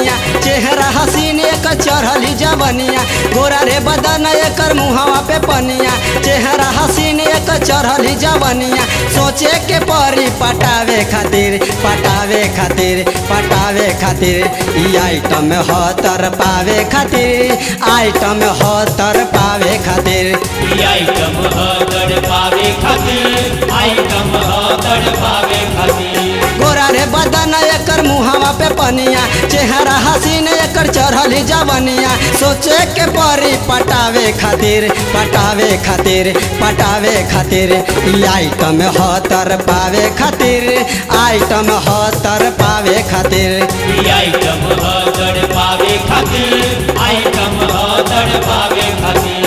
पनिया चेहरा हसीन एक चढ़ली जवनिया गोरा रे बदन एकर मुहवा पे पनिया चेहरा हसीन एक चढ़ली जवनिया सोचे के परी पटावे खातिर पटावे खातिर पटावे खातिर ई आइटम ह तर पावे खातिर आइटम ह तर पावे खातिर ई आइटम ह तड़ पावे खातिर आइटम ह तड़ पावे खातिर गोरा रे बदन एकर मुहवा पे पनिया चेहरा हसीन एकर चढ़ली जवनिया सोचे के परी पटावे खातिर पटावे खातिर पटावे खातिर ई आइटम ह तर पावे खातिर आइटम ह तर पावे खातिर ई आइटम ह तड़ पावे खातिर आइटम ह तड़ पावे खातिर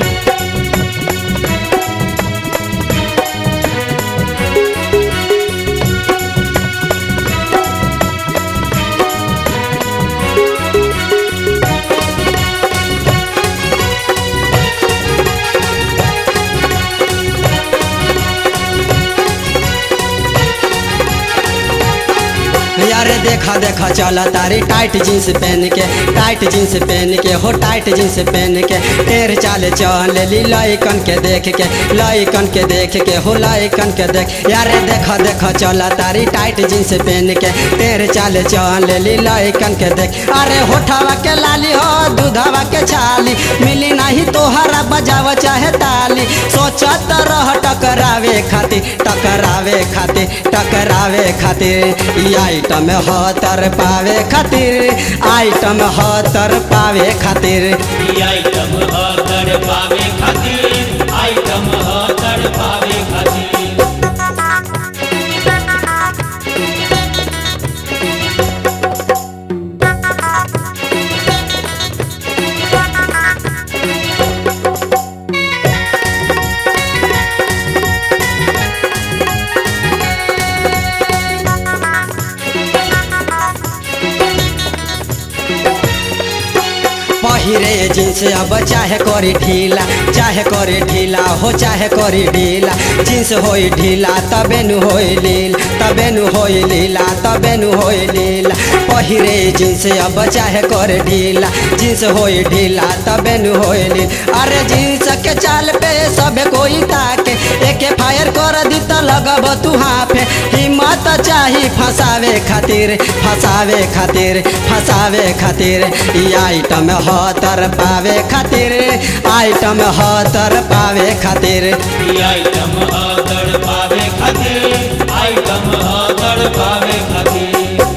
यारे देखा देखा चला तारी टाइट जींस पहन के टाइट जींस पहन के हो टाइट जींस पहन के टेर चाल चल ली लइकन के देख के लइकन के देख के हो लइकन के देख यारे देखा देखा चला तारी टाइट जींस पहन के टेर चाल चल ली लइकन के देख अरे होठावा के लाली हो दूधावा के छाली मिली नहीं तोहरा बजाव चाहे ताली सोचत रह टकरावे खातिर टकरावे खातिर टकरावे खातिर ई आइटम ह तर पावे खातिर आइटम ह तर पावे खातिर ई आइटम ह तड़ पावे खातिर आइटम ह तड़ पावे खातिर पहिरे जींस अब चाहे करी ढीला चाहे करी ढीला हो चाहे करी ढीला जींस होई ढीला तबे नु होई लील तबे नु होई लीला तबे नु होई लीला पहिरे जींस अब चाहे करे ढीला जींस होई ढीला तबे नु होई लील अरे जींस के चाल पे सबे कोई ताके एके फायर कर दी त लगब तू हाफे हिम्मत चाही फसावे खातिर फसावे खातिर फसावे खातिर ई आइटम ह तर पावे खातिर आइटम ह तर पावे खातिर ई आइटम ह तड़ पावे खातिर आइटम ह तड़ पावे खातिर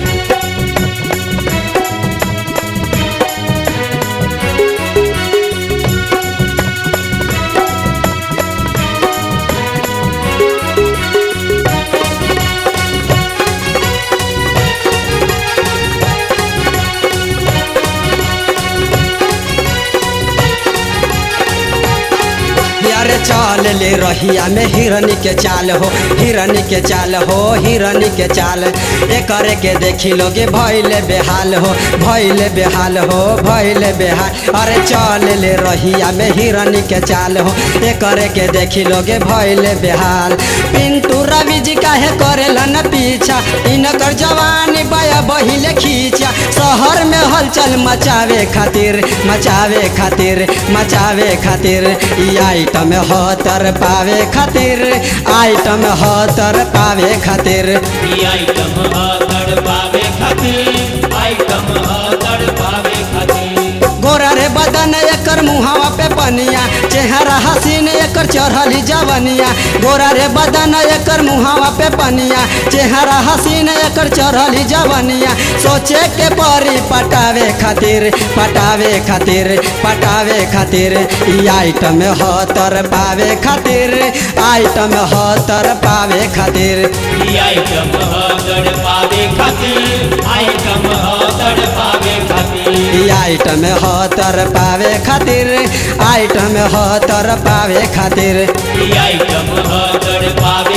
अरे चल ले रहिया में हिरनी के चाल हो हिरनी के चाल हो हिरनी के चाल एकरे के देखी लोगे भैले बेहाल हो भैले बेहाल हो भैले बेहाल अरे चल ले रहिया में हिरनी के चाल हो एकरे के देखी लोगे भैले बेहाल पिंटू रवि जी काहे करेला न पीछा इनकर जवानी बया बहिले खींचा शहर में हलचल मचावे खातिर मचावे खातिर मचावे खातिर ई आइटम ह तर पावे खातिर आइटम ह तर पावे खातिर ई आइटम ह तड़ पावे खातिर आइटम ह तड़ पावे खातिर गोरा रे बदन एकर मुहावा पे पनिया चेहरा हसीन एकर चढ़ली जवनिया गोरा रे बदन एकर मुहावा पे पनिया चेहरा हसीन एकर चढ़ली जवनिया सोचे के परी पटावे खातिर पटावे खातिर पटावे खातिर ई आइटम ह तर पावे खातिर आइटम ह तर पावे खातिर ई आइटम ह तड़ पावे खातिर आइटम ह तड़ पावे खातिर ई आइटम ह तर पावे खातिर आइटम ह तर पावे खातिर ई आइटम ह तड़ पावे